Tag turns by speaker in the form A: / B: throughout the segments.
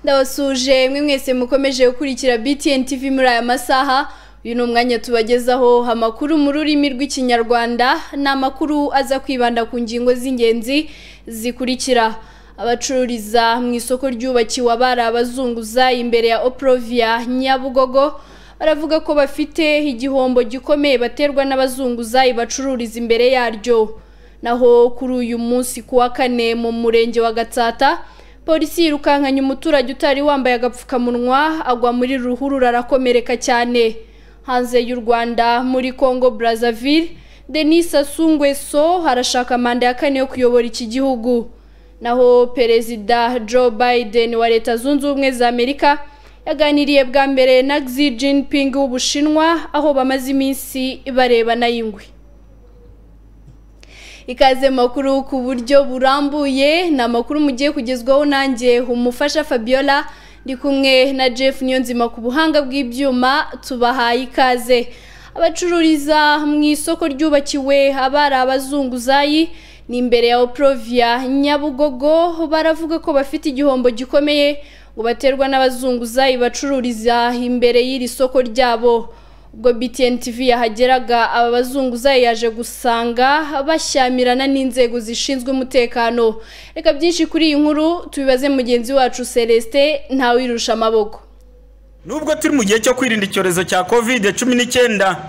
A: ndabasuje mwe mwese mukomeje gukurikira btn tv muri aya masaha uyu ni umwanya tubagezaho amakuru mu rurimi rw'ikinyarwanda ni amakuru aza kwibanda ku ngingo z'ingenzi zikurikira abacururiza mu isoko ryubakiwe abari abazunguza imbere ya oprovia nyabugogo baravuga ko bafite igihombo gikomeye baterwa n'abazunguza bacururiza imbere yaryo naho kuri uyu munsi ku wa kane mu murenge wa gatsata polisi yirukankanye umuturage utari wambaye agapfukamunwa agwa muri ruhurura arakomereka cyane hanze y'u rwanda muri congo brazzaville denis asungweso harashaka manda ya kane yo kuyobora iki gihugu naho perezida joe biden wa leta zunze ubumwe za amerika yaganiriye bwa mbere na xi jinping w'ubushinwa aho bamaze iminsi barebana y'ingwe ikaze makuru ku buryo burambuye ni amakuru mugiye kugezwaho nanjye umufasha fabiola ndi kumwe na jeff niyonzima ku buhanga bw'ibyuma tubahaye ikaze abacururiza mu isoko ryubakiwe abari abazunguzayi ni imbere ya oprovia nyabugogo baravuga ko bafite igihombo gikomeye ngo baterwa n'abazunguzayi bacururiza imbere y'iri soko ryabo ubwo btn tv yahageraga aba bazunguzayi yaje gusanga bashyamirana n'inzego zishinzwe umutekano reka byinshi kuri iyi nkuru tubibaze mugenzi wacu celestin ntawirusha amaboko
B: nubwo turi mu gihe cyo kwirinda icyorezo cya covid cumi n'icyenda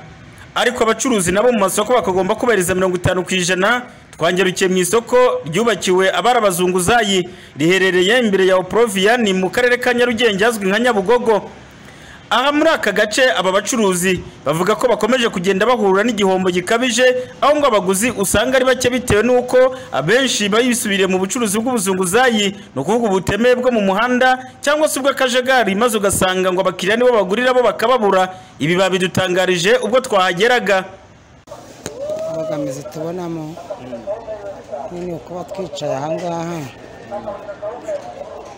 B: ariko abacuruzi nabo mu masoko bakagomba kubahiriza mirongo itanu ku ijana twangerukiye mu isoko ryubakiwe abari abazunguzayi riherereye imbere ya oprovia ni mu karere ka nyarugenge hazwi nka nyabugogo aha muri aka gace aba bacuruzi bavuga ko bakomeje kugenda bahura n'igihombo gikabije aho ngo abaguzi usanga ari bake bitewe n'uko abenshi bisubiriye mu bucuruzi bw'ubuzunguzayi ni ukuvuga ubutemewe bwo mu muhanda cyangwa se ubw'akajagari maze ugasanga ngo abakiriya nibo bagurira bo bakababura ibi babidutangarije ubwo twahageraga
C: imbogamizi tubonamo nyine kuba twicaye ahangaha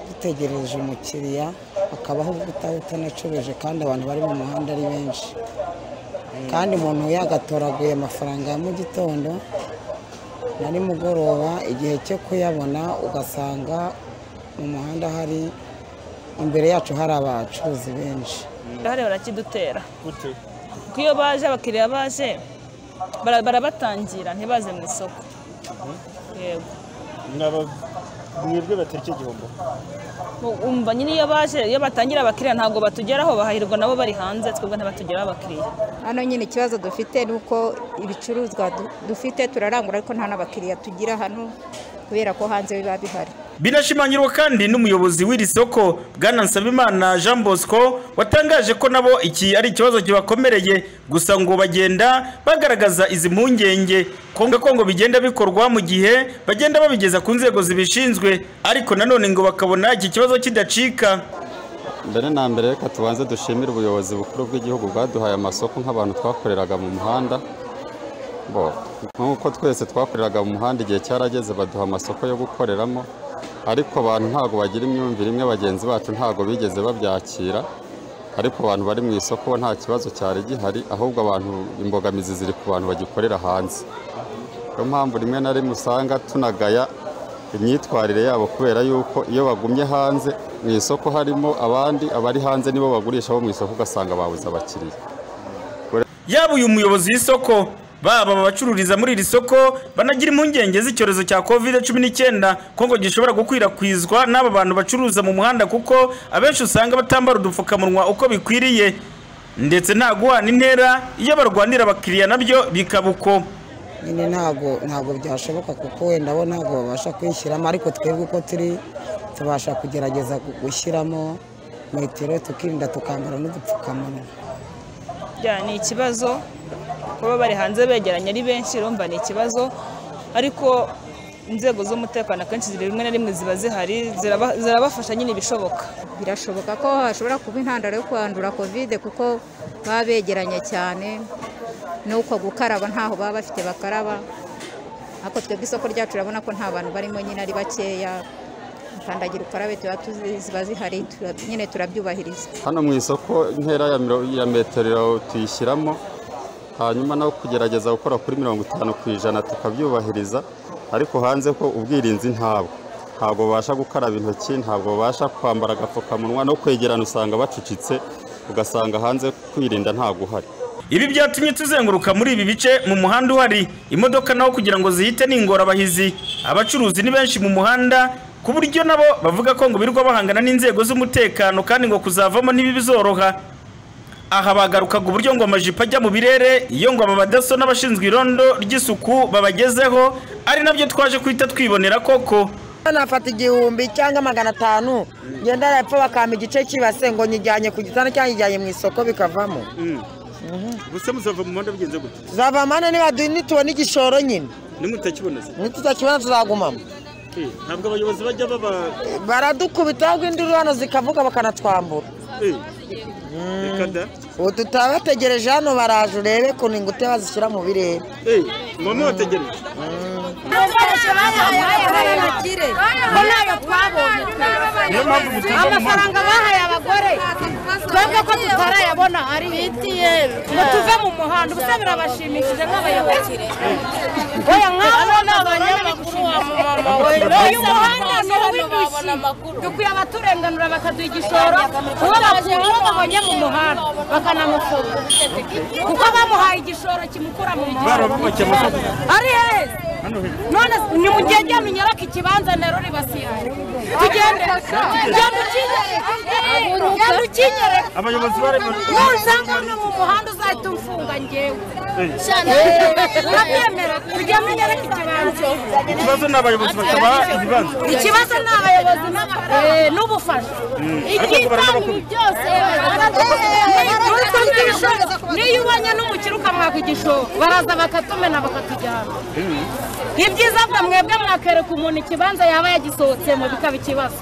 C: dutegereje umukiriya hakabaho ubutaha utanacuruje kandi abantu bari mu muhanda ari benshi kandi umuntu yagatoraguye amafaranga ya mu gitondo na nimugoroba igihe cyo kuyabona ugasanga mu muhanda hari imbere yacu hari abacuruzi benshi
D: hariya barakidutera kuko iyo baje abakiriya baje bara- barabatangira ntibaze mu isoko yego
E: mwebwe batariki igihombo
D: Mu- umva nyine iyo baje iyo batangira abakiriya ntabwo batugeraho bahahirwa nabo bari hanze twebwe ntibatugeraho abakiriya
F: hano nyine ikibazo dufite ni uko ibicuruzwa du- dufite turarangura ariko nta n'abakiriya tugira hano kubera ko hanze biba bihari
B: binashimangirwa kandi n'umuyobozi w'iri soko bwana nsabimana jean bosco watangaje ko nabo iki ari ikibazo kibakomereye gusa ngo bagenda bagaragaza izi mpungenge konga ko ngo bigenda bikorwa mu gihe bagenda babigeza ku nzego zibishinzwe ariko nanone ngo bakabona iki kibazo kidacika
G: mbere na mbere reka tubanze dushimire ubuyobozi bukuru bw'igihugu bwaduhaye amasoko nk'abantu twakoreraga mu muhanda Bo, nk'uko twese twakoreraga mu muhanda igihe cyarageze baduha amasoko yo gukoreramo ariko abantu ntabwo bagira imyumvire imwe bagenzi bacu ntabwo bigeze babyakira ariko abantu bari mu isoko bo nta kibazo cyari gihari ahubwo abantu imbogamizi ziri ku bantu bagikorera hanze niyo mpamvu rimwe na rimwe usanga tunagaya imyitwarire yabo kubera yuko iyo bagumye hanze mu isoko harimo abandi abari hanze nibo bagurisha bo mu isoko ugasanga babuze abakiriya
B: yaba uyu muyobozi w'isoko baba abacururiza muri iri soko banagira impungenge z'icyorezo cya covid cumi n'icyenda ko ngo gishobora gukwirakwizwa n'aba bantu bacuruza mu muhanda kuko abenshi usanga batambara udupfukamunwa uko bikwiriye ndetse nta guhana intera iyo barwanira abakiriya nabyo bikaba uko
C: nyine ntabwo ntabwo byashoboka kuko wenda bo ntabwo babasha kwishyiramo ariko twebwe uko turi tubasha kugerageza gu- gushyiramo metero tukirinda tukambara n'udupfukamunwa
D: bya ni ikibazo kuba bari hanze begeranye ari benshi urumva ni ikibazo ariko inzego z'umutekano akenshi ziri rimwe na rimwe ziba zihari ziraba- zirabafasha nyine ibishoboka
F: birashoboka ko hashobora kuba intandaro yo kwandura kovide kuko baba begeranye cyane n'uko gukaraba ntaho baba bafite bakaraba ariko twebwe isoko ryacu urabona ko nta bantu barimo nyine ari bakeya kandagira ukarabe tuba tuzi- ziba zihari tura- nyine turabyubahiriza
G: hano mu isoko intera ya miro- ya metero tuyishyiramo hanyuma no kugerageza gukora kuri mirongo itanu ku ijana tukabyubahiriza ariko hanze ko ubwirinzi ntabwo ntabwo babasha gukaraba intoki ntabwo babasha kwambara agapfukamunwa no kwegerana usanga bacucitse ugasanga hanze kwirinda ntabwo uhari
B: ibi byatumye tuzenguruka muri ibi bice mu muhanda uhari imodoka naho kugira ngo zihite ni ingorabahizi abacuruzi ni benshi mu muhanda ku buryo nabo bavuga ko ngo birirwa bahangana n'inzego z'umutekano kandi ngo kuzavamo ntibibizoroha aha bagarukaga uburyo ngo amajipo ajya mu birere iyo ngo aba badaso n'abashinzwe irondo ry'isuku babagezeho ari nabyo twaje guhita twibonera koko
H: nafata igihumbi cyangwa magana atanu ngenda arapfa bakampa igice cy'ibase ngo nyijyanye ku gitanda cyangwa nyijyanye mu isoko bikavamo
E: gusa muzava mu muhanda bigenze gute
H: tuzava mpande niba du- nitubona igishoro nyine
E: nimutakiboneza
H: nitutakibona tuzagumamo
E: Eh, ntabwo abayobozi bajya baba
H: baradukubita ahubwo induru hano zikavuga bakanatwambura
E: eh, reka da
H: ubu tutabategereje hano baraje urebe ukuntu ingute bazishyira mu birere
E: Eh, mama wategereje
I: niyo mpamvu amafaranga bahaye abagore twebwe ko tutarayabona ari ngo tuve mu muhanda ubusa birabashimishije nk'abayobozi oya nk'abo ni abanyamakuru wa mama we uyu muhanda ni uw'indushyi dukwiye abaturenganura bakaduha igishoro kuko bakuye uwo babonye mu muhanda bakanamufunga kuko bamuhaye igishoro kimukura mu muhanda ari heza none ni mu gihe ryamenye ariko ikibanza nero ribasihaye tugende genda ukinyere genda ukinyere
E: abayobozi barimo
I: nusanga hano mu muhanda uzahita umfunga ngewe urabyemera turyamenye ariko ikibanza
E: ikibazo ni abayobozi bakaba ibibanza
I: ikibazo ni abayobozi n'amafaranga n'ubufasha ibyitaniye byose uretse n'ibishoro niyo ubonye n'umukire ukamwaka igishoro baraza bakatumena bakatujyana ibyiza ngo mwebwe mwakereka umuntu ikibanza yaba yagisohotsemo bikaba ikibazo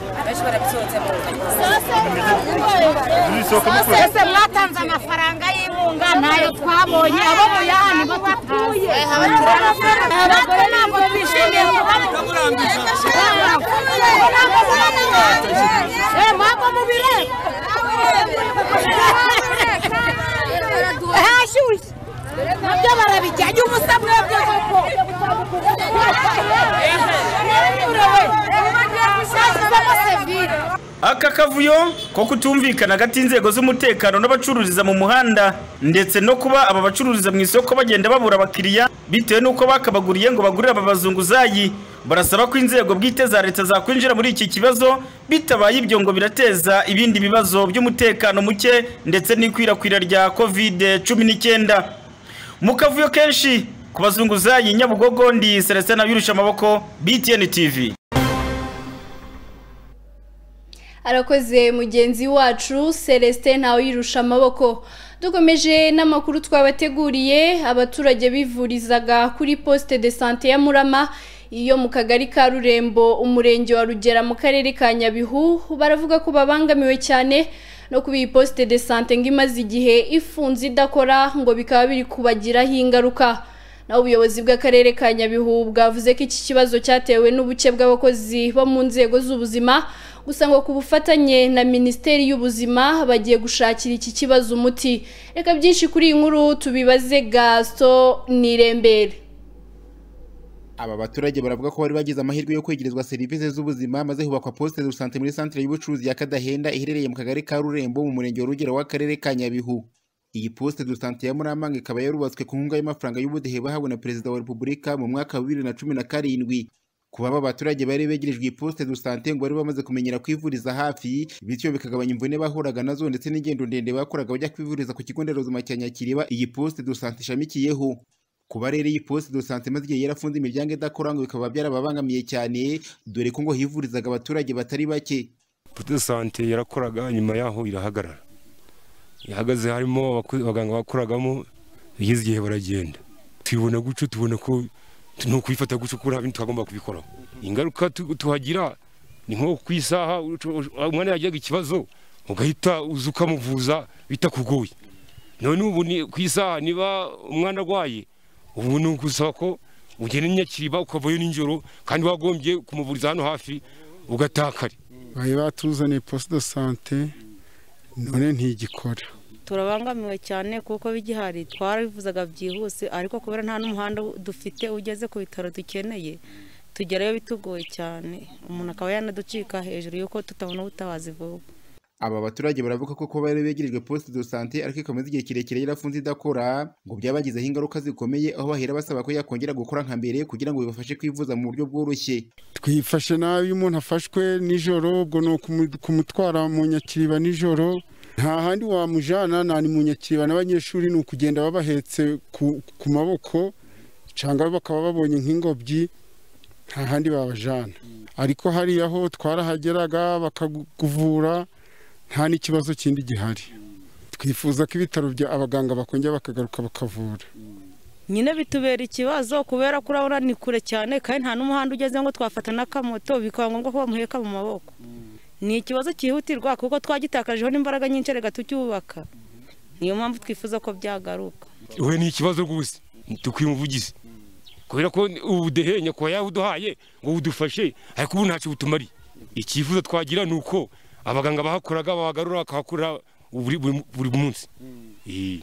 I: twese mwatanze amafaranga y'inkunga ntayo twabonye abo muyahani batatuye natwe ntabwo twishimiye mwagwa mu birere hashyushye nabyo barabijyanye ubusa mwebwe koko Vamos servir.
B: aka kavuyo ko kutumvikana hagati y'inzego z'umutekano n'abacururiza mu muhanda ndetse no kuba aba bacururiza mu isoko bagenda babura abakiriya bitewe n'uko bakabaguriye ngo bagurire aba bazunguzayi barasaba ko inzego bwite za leta zakwinjira muri iki kibazo bitabaye ibyo ngo birateza ibindi bibazo by'umutekano muke ndetse n'ikwirakwira rya kovide cumi n'icyenda mu kavuyo kenshi ku bazunguzayi nyabugogo ndi celestin abirusha amaboko btn tv
A: arakoze mugenzi wacu celestin ntawe yirusha amaboko dukomeje n'amakuru twabateguriye abaturage bivurizaga kuri poste de sante ya murama iyo mu kagari ka rurembo umurenge wa rugera mu karere ka nyabihu baravuga ko babangamiwe cyane no kuba iyi poste de sante ngo imaze igihe ifunze idakora ngo bikaba biri kubagiraho ingaruka naho ubuyobozi bw'akarere ka nyabihu bwavuze ko iki kibazo cyatewe n'ubuke bw'abakozi bo mu nzego z'ubuzima gusa ngo ku bufatanye na minisiteri y'ubuzima bagiye gushakira iki kibazo umuti reka byinshi kuri iyi nkuru tubibaze gaso nirembere
J: aba baturage baravuga ko bari bagize amahirwe yo kwegerezwa serivisi z'ubuzima maze hubakwa poste de sante muri centre y'ubucuruzi ya Kadahenda iherereye mu kagari ka Rurembo mu murenge wa Rugero w'akarere ka Nyabihu iyi poste de sante ya Muramba ngo ikaba yarubatswe ku nkunga y'amafaranga y'ubudehe bahawe na perezida wa repubulika mu mwaka wa 2017 kuba aba baturage bari begerejwe iyi poste de sante ngo bari bamaze kumenyera kwivuriza hafi bityo bikagabanya imvune bahuraga nazo ndetse n'ingendo ndende bakoraga bajya kwivuriza ku kigo nderabuzima cya Nyakiriba iyi poste de sante ishamikiyeho kuba rero iyi poste de sante imaze igihe yarafunze imiryango idakora ngo bikaba byarababangamiye cyane dore ko ngo hivurizaga abaturage batari bake
K: poste sante yarakoraga nyuma yaho irahagarara ihagaze harimo abaku- abaganga bakoragamo bigeze igihe baragenda tubibona guco tubona ko tu- ni ukubifata guco kuko nta bindi twagomba kubikoraho ingaruka tu- tuhagira ni nko ku isaha uco- uco- umwana yagiraga ikibazo ugahita uza ukamuvuza bitakugoye none ubu ni ku isaha niba umwana arwaye ubu ni ugusaba ko ugenda i nyakiriba ukavayo nijoro kandi wagombye kumuvuriza hano hafi ugataha kare
L: bari batuzaniye posite de sante none ntigikora
I: turabangamiwe cyane kuko bigihari twarabivuzaga byihuse ariko kubera nta n'umuhanda dufite ugeze ku bitaro dukeneye
M: tugerayo bitugoye cyane umuntu akaba yanaducika hejuru y'uko tutabona ubutabazi vuba
J: Aba baturage baravuga ko kuba bari begerejwe poste de santé ariko ikomeza igihe kirekire yarafunze idakora ngo byabagizeho ingaruka zikomeye aho bahera basaba ko yakongera gukora nka mbere kugira ngo bibafashe kwivuza mu buryo bworoshye
L: twifashe nabi iyo umuntu afashwe nijoro ubwo ni ukumu- kumutwara mu nyakiriba nijoro nta handi wamujyana nta ni mu nyakiriba n'abanyeshuri ni ukugenda babahetse ku, ku maboko cyangwa bakaba babonye nk'ingobyi nta handi babajyana ariko hariya ho twarahageraga bakakuvura nta n'ikibazo kindi gihari twifuza ko ibitaro bya abaganga bakongera bakagaruka bakavura
M: nyine bitubera ikibazo kubera ko urabona ni kure cyane kandi nta n'umuhanda ugeze ngo twafata n'akamoto bikaba ngombwa ko bamuheka mu maboko ni ikibazo cyihutirwa kuko twagitakajeho n'imbaraga nyinshi reka tucyubaka niyo mpamvu twifuza ko byagaruka
K: we ni ikibazo rwose dukwiye umuvugizi kubera ko ubudehe nyakubahwa yawuduhaye ngo budufashe ariko ubu ntacyo butumariye icyifuzo twagira ni uko abaganga bahakoraga bahagarura bakahakorera buri buri- buri munsi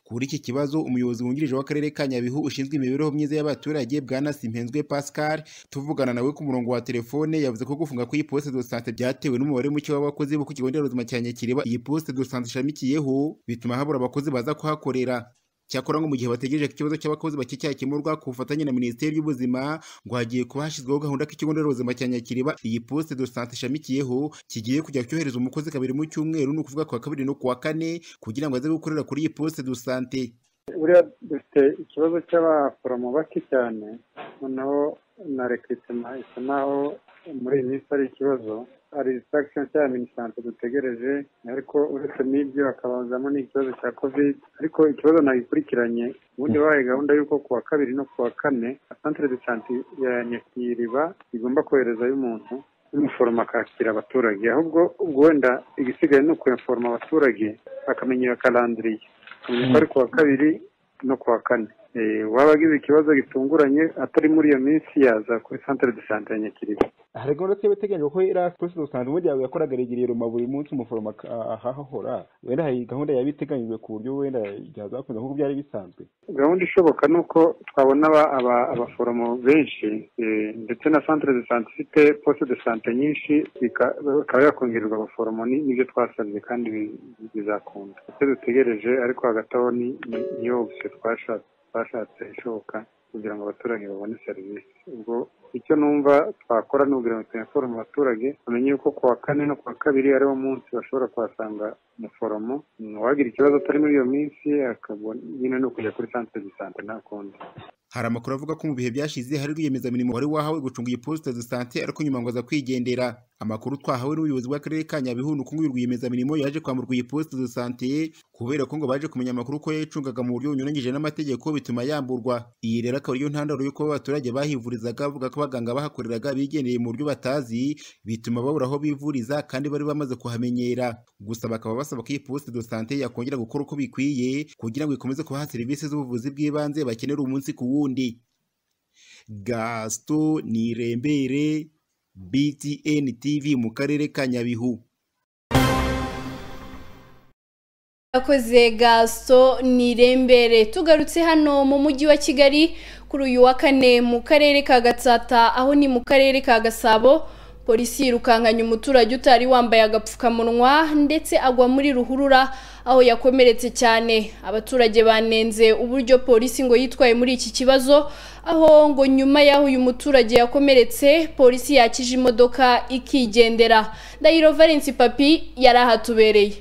J: kuri iki kibazo umuyobozi wungirije w'akarere ka Nyabihu ushinzwe imibereho myiza y'abaturage bwana Simpenzwe Pascal tuvugana nawe ku murongo wa telefone yavuze ko gufunga kw'iyi poste de santé byatewe n'umubare muke w'abakozi bo ku kigo nderabuzima cya Nyakiriba iyi poste de santé ishamikiyeho bituma habura abakozi baza kuhakorera cyakora ngo mu gihe bategereje ko ikibazo cy'abakozi bake cyakemurwa ku bufatanye na minisiteri y'ubuzima ngo hagiye kuba hashyizweho gahunda ko ikigo nderabuzima cya nyakiriba iyi poste de santé ishamikiyeho kigiye kujya cyohereza umukozi kabiri mu cyumweru ni ukuvuga ku wa kabiri no ku wa kane kugira ngo aze gukorera kuri iyi poste de santé
N: buriya dufite ikibazo cy'abaforomo bake cyane noneho na rekiritema isa naho muri iyi minsi ari ikibazo hari isitagisiyo cyangwa minisante dutegereje ariko uretse n'ibyo hakabazamo n'ikibazo cya covid ariko ikibazo nagikurikiranye ubundi bahaye gahunda y'uko ku wa kabiri no ku wa kane santire de sante ya nyakiriba igomba koherezayo umuntu n'umuforomo akakira abaturage ahubwo ubwo wenda igisigaye ni ukuyaforoma abaturage bakamenyera karandiriye kamenya ko ari ku wa kabiri no ku wa kane Eh, uwaba agize ikibazo gitunguranye atari muri iyo minsi yaza kuri santire de sante ya nyakiriba
O: hari gahunda twebwe teganyijwe ko iriya polisi dusanzwe ubundi yawe yakoraga regereye roma buri munsi umuforomo aka- ahahahora wenda hari gahunda yaba iteganyijwe ku buryo wenda byazakomeza nk'uko byari bisanzwe
N: gahunda ishoboka ni uko twabona aba- aba- abaforomo benshi eh, ndetse na santire de sante ifite poste de sante nyinshi ika- ikaba yakongererwa abaforomo ni- nibyo twasabye kandi bi- bizakunda icyo dutegereje ariko hagati aho ni ni- niyo opsiyo twashatse twashatse ishoboka kugira ngo abaturage babone serivisi ubwo icyo numva twakora ni ukugira ngo tuyaforome abaturage bamenye yuko ku wa kane no ku wa kabiri ariwo munsi bashobora kuhasanga umuforomo uwagira ikibazo atari muri iyo minsi akabona nyine ni ukujya kuri santire de sante nta kundi
J: hari amakuru avuga ko mu bihe byashize hari rwiyemezamirimo wari wahawe gucunga iyi poste de santé ariko nyuma ngo aza kwigendera amakuru twahawe n'ubuyobozi bw'akarere ka Nyabihu ni uko uyu rwiyemezamirimo yaje kwamburwa iyi poste de santé kubera ko ngo baje kumenya amakuru ko yayicungaga mu buryo bunyuranyije n'amategeko bituma yamburwa iyi rero akaba ariyo ntandaro y'uko abaturage bahivurizaga bavuga ko abaganga bahakoreraga bigendeye mu buryo batazi bituma babura aho bivuriza kandi bari bamaze kuhamenyera gusa bakaba basaba ko iyi poste de santé yakongera gukora uko bikwiye kugira ngo ikomeze kubaha serivisi z'ubuvuzi bw'ibanze bakenera umunsi ku wundi gasito nirembere btn tv mu karere ka nyabihu
A: Yakoze gaso ni irembere tugarutse hano mu mujyi wa Kigali kuri uyu wa kane mu karere ka Gatsata aho ni mu karere ka Gasabo polisi yirukanganya umuturage utari wambaye agapfukamunwa ndetse agwa muri ruhurura aho yakomeretse cyane abaturage banenze uburyo polisi ngo yitwaye muri iki kibazo aho ngo nyuma y'aho uyu muturage yakomeretse polisi yakije imodoka ikigendera Ndahiro Valence Papi yari ahatubereye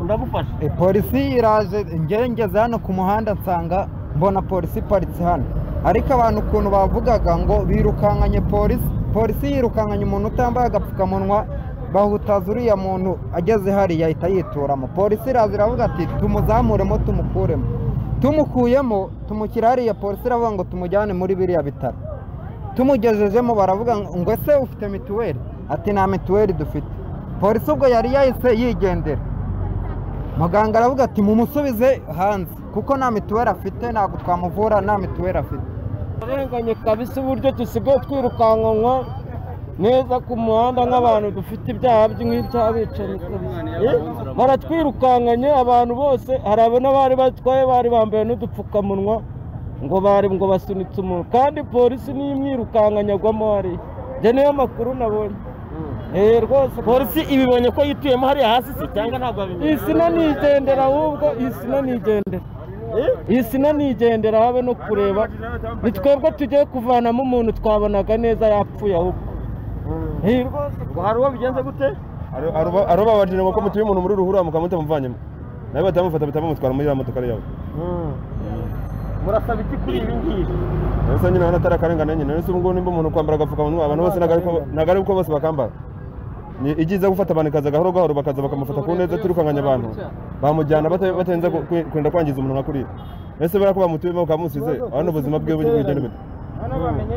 P: ndagufasha polisi iraje njyewe ngeze hano ku muhanda nsanga mbona polisi iparitse hano ariko abantu ukuntu bavugaga ngo birukankanye polisi polisi yirukanganye umuntu utambaye agapfukamunwa bahutaza uriya muntu ageze hariya ahita yituramo polisi iraza iravuga ati tumuzamuremo tumukuremo tumukuyemo tumushyira hariya polisi iravuga ngo tumujyane muri biriya bitaro tumugejejemo baravuga ngo ese ufite mituweli ati nta mituweli dufite polisi ubwo yari yahise yigendera muganga aravuga ati mumusubize hanze kuko nta mituweli afite ntabwo twamuvura nta mituweli afite
Q: arenganye kabisa uburyo dusigaye twirukankanwa neza ku muhanda nk'abantu dufite ibyaha by'inkw'ibyabicanyi baratwirukankanye abantu bose hari abo n'abari batwaye bari bambaye n'udupfukamunwa ngo bari ngo basunitse umuntu kandi polisi niyo imwirukanka nyagwamo hariya njye niyo makuru nabonye Eh rwose polisi ibibonye ko yituyemo hariya hasi se cyangwa ntabwo babimenye isina nigendera ahubwo isina nigendera isina nigendera habe no kureba ni twebwe tugiye kuvanamo umuntu twabonaga neza yapfuye ahubwo Eh, rwose hari uwo bigenze gute
O: arobabajije ngo ko mutuye umuntu muri ruhurura mukaba mutamuvanyemo nawe batamufata batamumutwara muri ya modoka ari yawe
Q: murasaba iki kuri ibi ngibi
O: rero se nyine urabona atari akarengane nyine rero se ubu ngubu nimba umuntu kwambara agapfukamunwa abantu bose ntabwo ari ko- ntabwo ari uko bose bakambara ni ibyiza gufata abantu ikaza gahoro gahoro bakaza bakamufata ku neza tirukanganya abantu bamujyana bata- batarinze ku- ku- kwenda kwangiza umuntu nka kuriya ese buriya ko bamutuyemo bakaba musize abona ubuzima bwe bugenda bite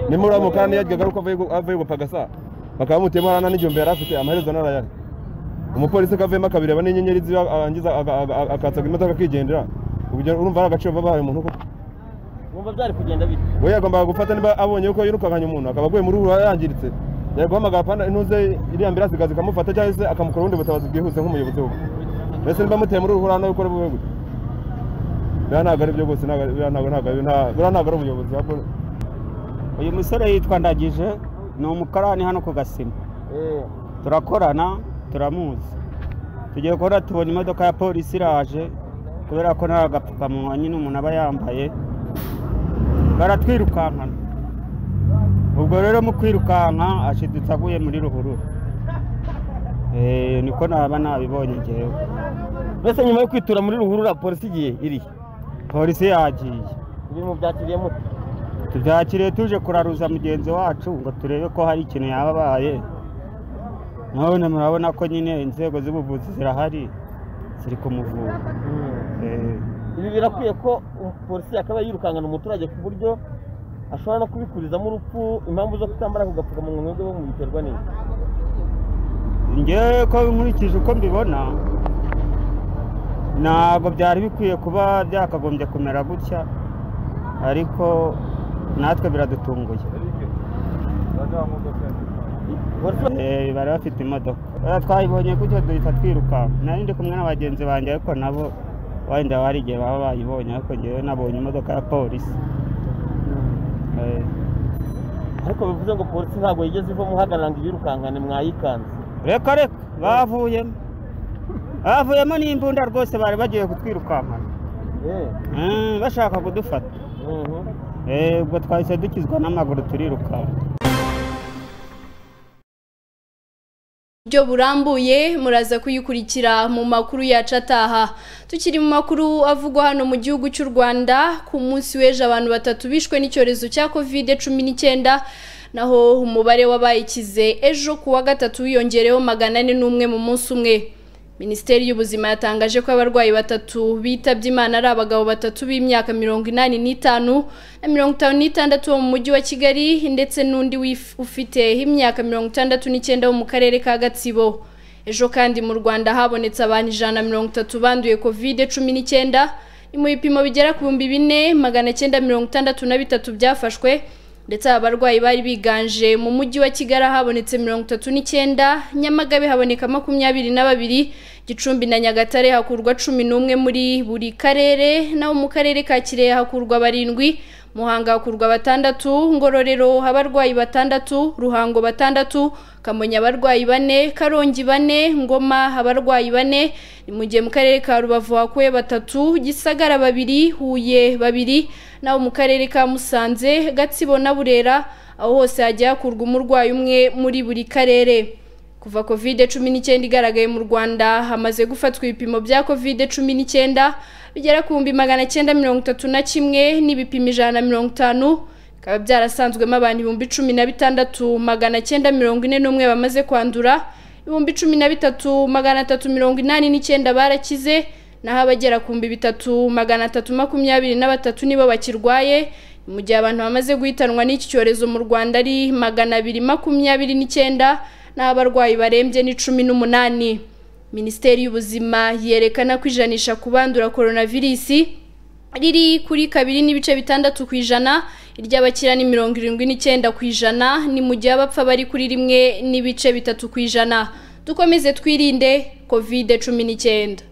O: nimba uriya mukarani yaryaga ari uko avuye gu- avuye gupagasa bakaba bamutuyemo hariya nta n'igihumbi yari afite amaherezo n'arayari umupolisi akavuyemo akabireba n'inyenyeri ziba arangiza aga- aga- akatsaga imodoka akigendera Ubwo urumva ari agaciro baba bahaye umuntu koko
Q: mwumva byari kugenda bite
O: we yagombaga gufata niba abonye yuko yirukankanye umuntu akaba aguye muri ruhurura yangiritse yari guhamagara pana intuze iriya ambirasi ikaza ikamufata cyangwa se akamukora ubundi butabazi bwihuse nk'umuyobozi we mbese niba muteye muri ruhurura nawe ukora bube gute buriya ntabwo ari byo rwose ntabwo ari- buriya ntabwo ntabwo ari- nta- buriya ntabwo ari ubuyobozi yakora
R: uyu musore yitwa ndagije ni umukarani hano ku gasima turakorana turamuzi tugiye kubona tubona imodoka ya polisi iraje kubera ko nta gapfukamunwa nyine umuntu aba yambaye baratwirukankana ubwo rero mu kwirukanka ashidutse aguye muri ruhurura Eh, niko naba nabibonye ngewe mbese nyuma yo kwitura muri ruhurura polisi igiye iri polisi yagiye
Q: ibi mubyakiriye mute
R: tubyakiriye tuje kuraruza mugenzi wacu ngo turebe ko hari ikintu yaba abaye none murabona ko nyine inzego z'ubuvuzi zirahari ziri kumuvura Eh,
Q: ibi birakwiye ko polisi yakaba yirukankana umuturage ku buryo ashobora no kubikurizamo urupfu impamvu zo kutambara ku gapfukamunwa mwebwe bo mubiterwa n'iki
R: njyewe ko nkurikije uko mbibona ntabwo byari bikwiye kuba byakagombye kumera gutya ariko natwe biradutunguye Eh, bari bafite imodoka Eh, twayibonye gutyo duhita twirukanka nari ndi kumwe na bagenzi banjye ariko nabo wenda hari igihe baba bayibonye ariko njyewe nabonye imodoka ya polisi Eh,
Q: ariko bivuze ngo polisi ntabwo yigeze ivamo uhagarara ngo ibirukankane mwayikanze
R: reka reka bavuyemo bavuyemo n'imbunda rwose bari bagiye kutwirukankana Mm, bashaka kudufata Eh, ubwo twahise dukizwa n'amaguru turirukanka
A: buryo burambuye muraza kuyikurikira mu makuru yacu ataha tukiri mu makuru avugwa hano mu gihugu cy'u Rwanda ku munsi w'ejo abantu batatu bishwe n'icyorezo cya covid cumi n'icyenda naho umubare w'abayikize ejo ku wa gatatu wiyongereyeho magana ane n'umwe mu munsi umwe minisiteri y'ubuzima yatangaje ko abarwayi batatu bitabye imana ari abagabo batatu b'imyaka mirongo inani n'itanu na mirongo itanu n'itandatu bo mu mujyi wa kigali ndetse n'undi wif- ufite imyaka mirongo itandatu n'icyenda wo mu karere ka gatsibo ejo kandi mu rwanda habonetse abantu ijana na mirongo itatu banduye kovide cumi n'icyenda ni mu bipimo bigera ku bihumbi bine magana cyenda mirongo itandatu na bitatu byafashwe ndetse aba barwayi bari biganje mu mujyi wa kigali habonetse mirongo itatu n'icyenda nyamagabe haboneka makumyabiri na babiri gicumbi na nyagatare hakurwa cumi n'umwe muri buri karere naho mu karere ka kirehe hakurwa barindwi muhanga hakurwa batandatu ngororero abarwayi batandatu ruhango batandatu kamonyi abarwayi bane karongi bane ngoma abarwayi bane ni mu gihe mu karere ka rubavu hakuye batatu gisagara babiri huye babiri naho mu karere ka musanze gatsibo na burera aho hose hagiye hakurwa umurwayi umwe muri buri karere kuva covid cumi n'icyenda igaragaye mu rwanda hamaze gufatwa ibipimo bya covid cumi n'icyenda bigera ku bihumbi magana cyenda mirongo itatu na kimwe n'ibipimo ijana na mirongo itanu bikaba byarasanzwemo abantu ibihumbi cumi na bitandatu magana cyenda mirongo ine n'umwe bamaze kwandura ibihumbi cumi na bitatu magana atatu mirongo inani n'icyenda barakize naho abagera ku bihumbi bitatu magana atatu makumyabiri na batatu nibo bakirwaye mu gihe abantu bamaze guhitanwa n'iki cyorezo mu rwanda ari magana abiri makumyabiri n'icyenda n'aho abarwayi barembye ni cumi n'umunani minisiteri y'ubuzima yerekana ko ijanisha ku bandura coronavirus riri kuri kabiri n'ibice bitandatu ku ijana iry'abakira ni mirongo irindwi n'icyenda ku ijana ni mu gihe abapfa bari kuri rimwe n'ibice bitatu ku ijana dukomeze twirinde kovide cumi n'icyenda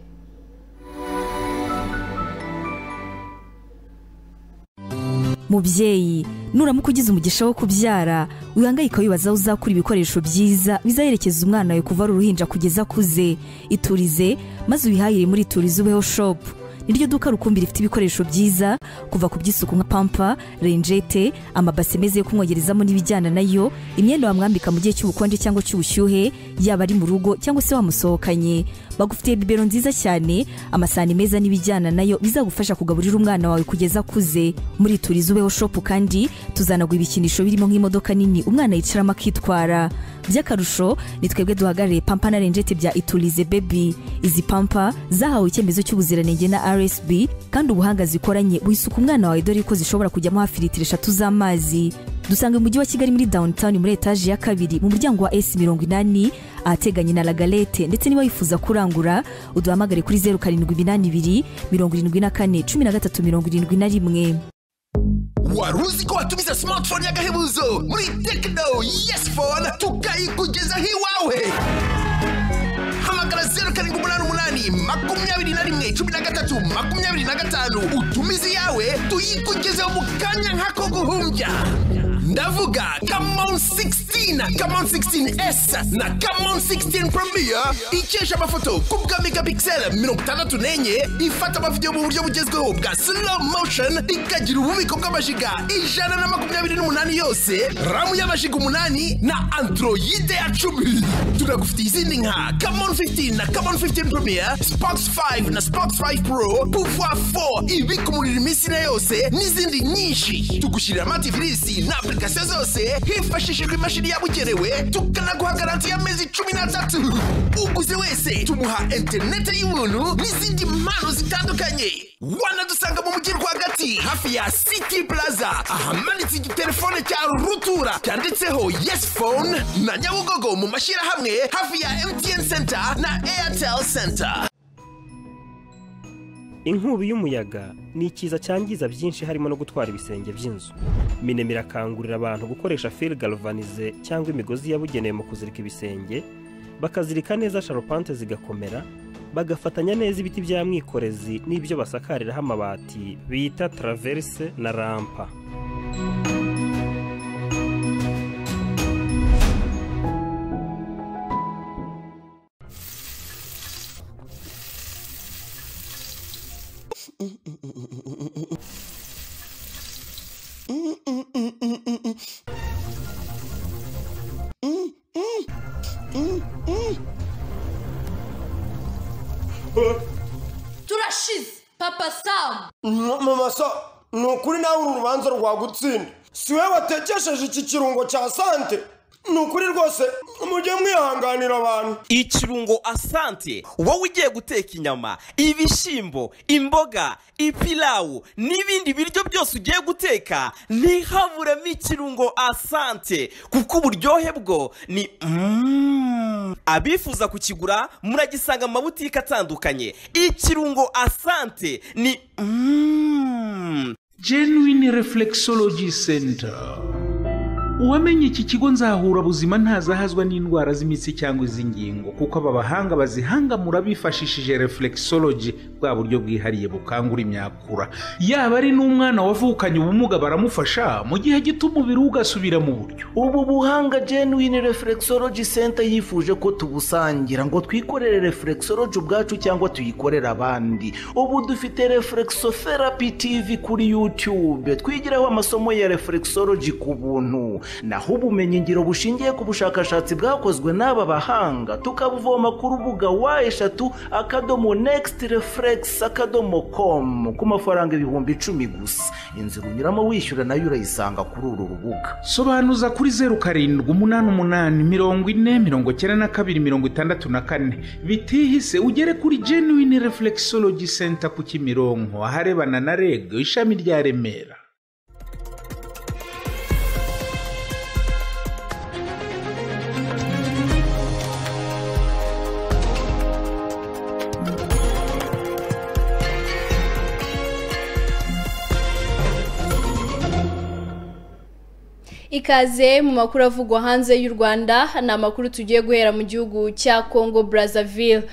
S: mubyeyi nuramuka ugize umugisha wo kubyara wihangayika wibaza aho uzakura ibikoresho byiza bizaherekeza umwana wawe kuva ari uruhinja kugeza akuze iturize maze ubihahire muri iturize ubeho shopu niryo duka rukumbi rifite ibikoresho byiza kuva ku by'isuku nka pampa renjete amabase meza yo kumwogerezamo n'ibijyana nayo imyenda wamwambika mu gihe cy'ubukonje cyangwa cy'ubushyuhe yaba ari mu rugo cyangwa se wamusohokanye bagufitiye bibero nziza cyane amasahani meza n'ibijyana nayo bizagufasha kugaburira umwana wawe kugeza akuze muri turiza ubeho shopu kandi tuzanagura ibikinisho birimo nk'imodoka nini umwana yicaramo akitwara by'akarusho ni twebwe duhagarariye pampa na renjete bya iturize bebi izi pampa zahawe icyemezo cy'ubuziranenge na rsb kandi ubuhanga zikoranye buhisuka umwana wawe dore ko zishobora kujyamo hafi litiro eshatu z'amazi dusanga mu mujyi wa kigali muri downtown muri etaje ya kabiri mu muryango wa s mirongo inani ahateganye na lagalete ndetse niba wifuza kurangura uduhamagare kuri zeru karindwi iminani ibiri mirongo irindwi na kane cumi na gatatu mirongo irindwi na rimwe
T: wari uzi ko watumiza smartphone y'agahebuzo muri tekino yesi fone tukayikugezaho iwawe hamagara zeru karindwi umunani umunani makumyabiri na rimwe cumi na gatatu makumyabiri na gatanu utumize iyawe tuyikugezeho mu kanya nk'ako guhumbya ndavuga kamon 16 kamon 16s na kamon 16 premier ikesha amafoto ku bwa megapixel mirongo itandatu n'enye ifata amavidewo mu buryo bugezweho bwa slow motion ikagira ububiko bw'amajiga ijana na makumyabiri n'umunani yose ramu y'amajiga umunani na androide ya cumi tunagufitiye izindi nka kamon 15 na kamon 15 premier spox 5 na spox 5 pro pouvoir 4 ibika umuriro iminsi na yose n'izindi nyinshi tugushyirira amativisi na application zose hifashishijwe imashini yabugenewe tukanaguha garanti y'amezi cumi n'atatu uguze wese tumuha interineti y'ubuntu n'izindi mpano zitandukanye wanadusanga mu mujyi rwagati hafi ya city plaza ahamanitse igitelefone cya rutura cyanditseho yes phone na nyabugogo mu mashyirahamwe hafi ya mtn center na airtel center
U: inkubi y'umuyaga ni ikiza cyangiza byinshi harimo no gutwara ibisenge by'inzu minema irakangurira abantu gukoresha fil galvanize cyangwa imigozi yabugenewe mu kuzirika ibisenge bakazirika neza sharupante zigakomera bagafatanya neza ibiti bya mwikorezi n'ibyo basakariraho amabati bita traverse na rampa
V: turashize papa samu
W: mama so ni ukuri nawe uru rubanza rwagutsinda si we watekesheje iki kirungo cya sante ni ukuri rwose mujye mwihanganira abantu
X: ikirungo asante wowe ugiye guteka inyama ibishyimbo imboga ipilawu n'ibindi biryo byose ugiye guteka ntihaburemo ikirungo asante kuko uburyohe bwo ni Mm. abifuza kukigura muragisanga mu mabutike atandukanye ikirungo asante ni Mm.
Y: genuine reflexology center uwamenye iki kigo nzahura buzima ntazahazwa n'indwara z'imitsi cyangwa iz'ingingo kuko aba bahanga bazihangamura bifashishije reflexology bwa buryo bwihariye bukangura imyakura yaba ari n'umwana wavukanye ubumuga baramufasha mu gihe gito umubiri we ugasubira mu buryo
Z: ubu buhanga genuine reflexology center yifuje ko tubusangira ngo twikorere reflexology ubwacu cyangwa tuyikorere abandi ubu dufite reflexotherapy tv kuri youtube twigiraho amasomo ya reflexology ku buntu naho ubumenyingiro bushingiye ku bushakashatsi bwakozwe n'aba bahanga tukabuvoma ku rubuga wa eshatu akadomo next reflex akadomo com ku mafaranga ibihumbi icumi gusa inzira unyuramo wishyura nayo urayisanga kuri uru rubuga
Y: sobanuza kuri zeru karindwi umunani umunani mirongo ine mirongo icyenda na kabiri mirongo itandatu na kane bitihise ugere kuri genuine reflexology center ku kimironko aharebana na reg ishami rya remera
A: ikaze mu makuru avugwa hanze y'u rwanda ni amakuru tugiye guhera mu gihugu cya congo brazzaville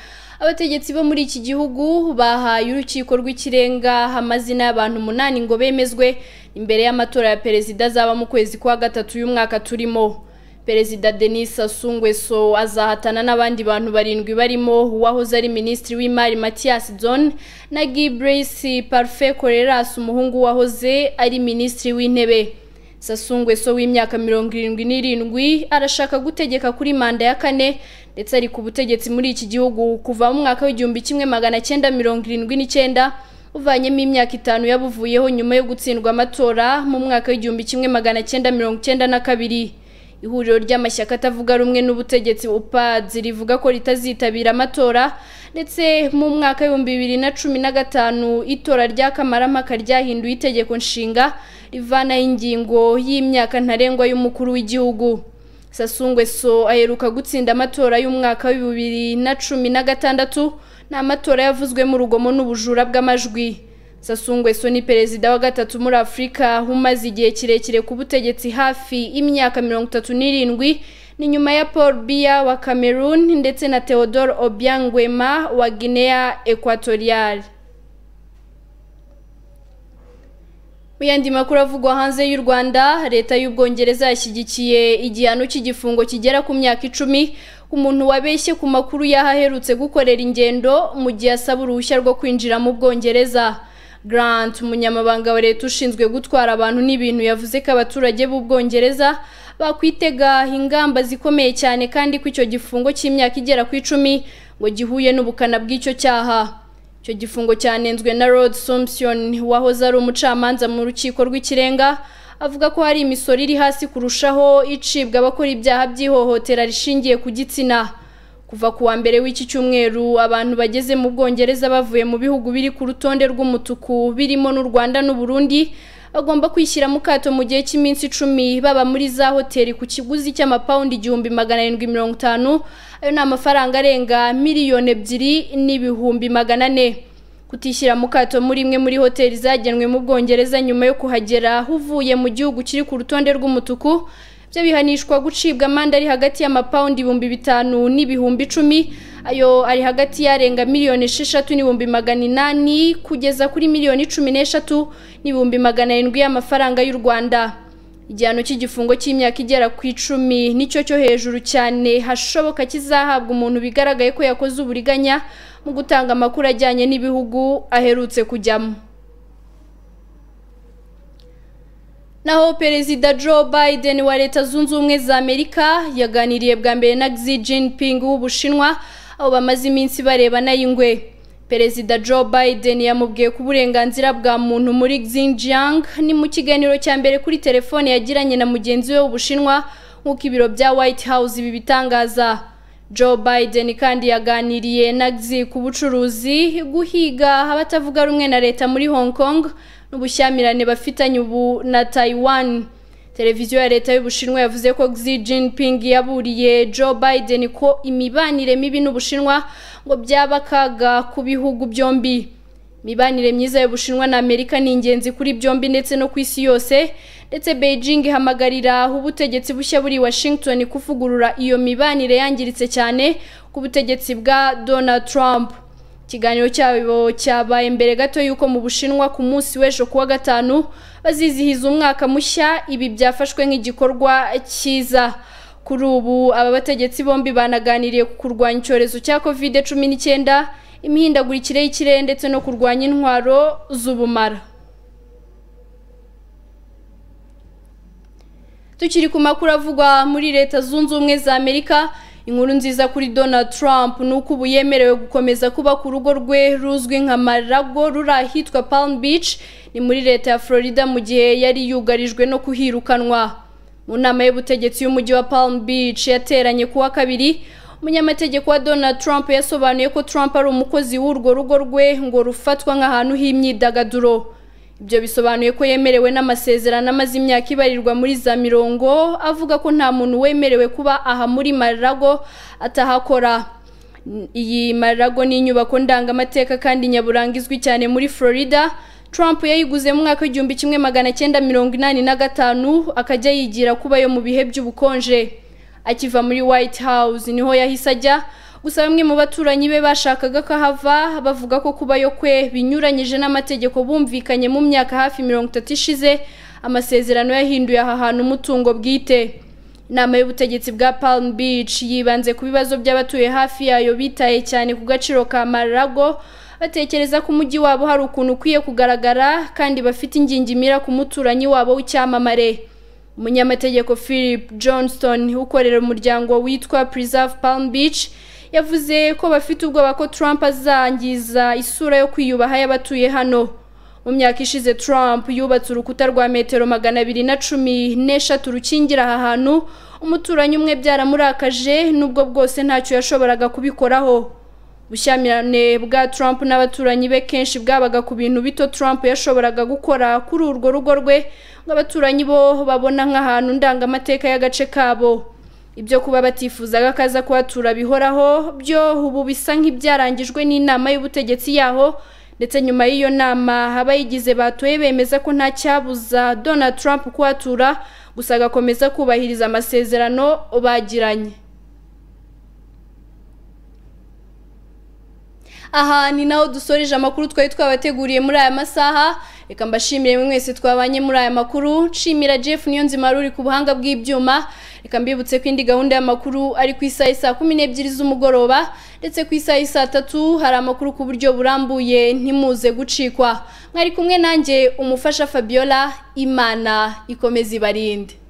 A: abategetsi bo muri iki gihugu bahaye urukiko rw'ikirenga amazina y'abantu umunani ngo bemezwe imbere y'amatora ya perezida azaba mu kwezi kwa gatatu y'umwaka turimo perezida denis Sasungweso azahatana n'abandi bantu barindwi barimo uwahoze ari minisitiri w'imari matiyasi John na giburisi parufe koreras umuhungu wahoze ari minisitiri w'intebe Sasungweso w'imyaka mirongo irindwi n'irindwi arashaka gutegeka kuri manda ya kane ndetse ari ku butegetsi muri iki gihugu kuva mu mwaka w'igihumbi kimwe magana cyenda mirongo irindwi n'icyenda uvanyemo imyaka itanu yabuvuyeho nyuma yo gutsindwa amatora mu mwaka w'igihumbi kimwe magana cyenda mirongo cyenda na kabiri ihuriro ry'amashyaka atavuga rumwe n'ubutegetsi upadzi rivuga ko ritazitabira amatora ndetse mu mwaka w'ibihumbi bibiri na cumi na gatanu itora rya kamarampaka ryahinduye itegeko nshinga rivanaho ingingo y'imyaka ntarengwa y'umukuru w'igihugu sasungweso aheruka gutsinda amatora y'umwaka wa bibiri na cumi na gatandatu ni amatora yavuzwemo urugomo n'ubujura bw'amajwi Sasungweso ni perezida wa gatatu muri Afurika umaze igihe kirekire ku butegetsi hafi imyaka mirongo itatu n'irindwi ni nyuma ya Paul Biya wa Cameroon ndetse na Theodore Obiang Nguema wa Guinea Equatorial Mu yandi makuru avugwa hanze y'u Rwanda leta y'Ubwongereza yashyigikiye igihano cy'igifungo kigera ku myaka icumi umuntu wabeshye ku makuru yahaherutse gukorera ingendo mu gihe asaba uruhushya rwo kwinjira mu Bwongereza Grant umunyamabanga wa leta ushinzwe gutwara abantu n'ibintu yavuze ko abaturage b'ubwongereza bakwitega ingamba zikomeye cyane kandi ko icyo gifungo cy'imyaka igera ku icumi ngo gihuye n'ubukana bw'icyo cyaha icyo gifungo cyanenzwe na Rod Sompson wahoze ari umucamanza mu rukiko rw'ikirenga avuga ko hari imisoro iri hasi kurushaho icibwa abakora ibyaha by'ihohotera rishingiye ku gitsina kuva ku wa mbere w'iki cyumweru abantu bageze mu bwongereza bavuye mu bihugu biri ku rutonde rw'umutuku birimo n'u rwanda n'uburundi bagomba kwishyira mu kato mu gihe cy'iminsi icumi baba muri za hoteli ku kiguzi cy'amapawundi igihumbi magana arindwi mirongo itanu ayo ni amafaranga arenga miliyoni ebyiri n'ibihumbi magana ane kutishyira mu kato muri imwe muri hoteli zagenwe mu bwongereza nyuma yo kuhagera uvuye mu gihugu kiri ku rutonde rw'umutuku byo bihanishwa gucibwa amande ari hagati y'amapawundi ibihumbi bitanu n'ibihumbi icumi ayo ari hagati y'arenga miliyoni esheshatu n'ibihumbi magana inani kugeza kuri miliyoni cumi n'eshatu n'ibihumbi magana arindwi y'amafaranga y'u rwanda igihano cy'igifungo cy'imyaka igera ku icumi nicyo cyo hejuru cyane hashoboka kizahabwa umuntu bigaragaye ko yakoze uburiganya mu gutanga amakuru ajyanye n'ibihugu aherutse kujyamo naho perezida Joe Biden wa leta zunze ubumwe za Amerika yaganiriye bwa mbere na Xi Jinping w'Ubushinwa aho bamaze iminsi barebana y'ingwe perezida Joe Biden yamubwiye ku burenganzira bwa muntu muri Xinjiang ni mu kiganiro cya mbere kuri telefone yagiranye na mugenzi we w'Ubushinwa nk'uko ibiro bya White House ibi bitangaza Joe Biden kandi yaganiriye na Xi ku bucuruzi guhiga abatavuga rumwe na leta muri Hong Kong n'ubushyamirane bafitanye ubu na Taiwan televiziyo ya leta y'ubushinwa yavuze ko Xi Jinping yaburiye Joe Biden ko imibanire mibi n'ubushinwa ngo byaba akaga ku bihugu byombi imibanire myiza y'ubushinwa na Amerika ni ingenzi kuri byombi ndetse no ku isi yose ndetse Beijing ihamagarira ubutegetsi bushya buri Washington kuvugurura iyo mibanire yangiritse cyane ku butegetsi bwa Donald Trump ikiganiro cyabo cyabaye mbere gato y'uko mu bushinwa ku munsi w'ejo kuwa gatanu bazizihiza umwaka mushya ibi byafashwe nk'igikorwa cyiza kuri ubu aba bategetsi bombi banaganiriye ku kurwanya icyorezo cya kovide cumi n'icyenda imihindagurikire y'ikirere ndetse no kurwanya intwaro z'ubumara tukiri ku makuru avugwa muri leta zunze ubumwe za amerika inkuru nziza kuri Donald Trump ni uko ubu yemerewe gukomeza kuba ku rugo rwe ruzwi nka Marago ruri ahitwa Palm Beach ni muri leta ya Florida mu gihe yari yugarijwe no kuhirukanwa mu nama y'ubutegetsi y'umujyi wa Palm Beach yateranye kuwa kabiri umunyamategeko wa Donald Trump yasobanuye ko Trump ari umukozi w'urwo rugo rwe ngo rufatwa nk'ahantu h'imyidagaduro ibyo bisobanuye ko yemerewe n'amasezerano amaze imyaka ibarirwa muri za mirongo avuga ko nta muntu wemerewe kuba aha muri mararago atahakora iyi mararago ni inyubako ndangamateka kandi nyaburanga izwi cyane muri florida Trump yayiguze mu mwaka w'igihumbi kimwe magana cyenda mirongo inani na gatanu akajya yigira kuba yo mu bihe by'ubukonje akiva muri white house niho yahise ajya gusa bamwe mu baturanyi be bashakaga ko ahava bavuga ko kubayo kwe binyuranyije n'amategeko bumvikanye mu myaka hafi mirongo itatu ishize amasezerano yahinduye aha hantu umutungo bwite inama y'ubutegetsi bwa palm beach yibanze ku bibazo by'abatuye hafi yayo bitaye cyane ku gaciro ka marago batekereza ko umujyi wabo hari ukuntu ukwiye kugaragara kandi bafite ingingimira ku muturanyi wabo w'icyamamare umunyamategeko philip johnston ukorera umuryango witwa preserve palm beach yavuze ko bafite ubwoba ko trump azangiza isura yo kwiyubaha y'abatuye hano mu myaka ishize trump yubatse urukuta rwa metero magana abiri na cumi n'eshatu rukingira aha hantu umuturanyi umwe byaramurakaje n'ubwo bwose ntacyo yashoboraga kubikoraho ubushyamirane bwa trump n'abaturanyi be kenshi bwabaga ku bintu bito trump yashoboraga gukora kuri urwo rugo rwe ngo abaturanyi bo babona nk'ahantu ndangamateka y'agace kabo ibyo kuba batifuzaga ko aza kuhatura bihoraho byo ubu bisa nk'ibyarangijwe n'inama y'ubutegetsi yaho ndetse nyuma y'iyo nama abayigize batoye bemeza ko nta cyabuza donald trump kuhatura gusa agakomeza kubahiriza amasezerano bagiranye aha ni naho dusoreje amakuru twari twabateguriye muri aya masaha reka mbashimire mwese twabanye muri aya makuru nshimira jeff niyo nzima ruri ku buhanga bw'ibyuma reka mbibutse ko indi gahunda y'amakuru ari ku isaha saa kumi n'ebyiri z'umugoroba ndetse ku isaha saa tatu hari amakuru ku buryo burambuye ntimuze gucikwa mwari kumwe nanjye umufasha fabiola imana ikomeza ibarinde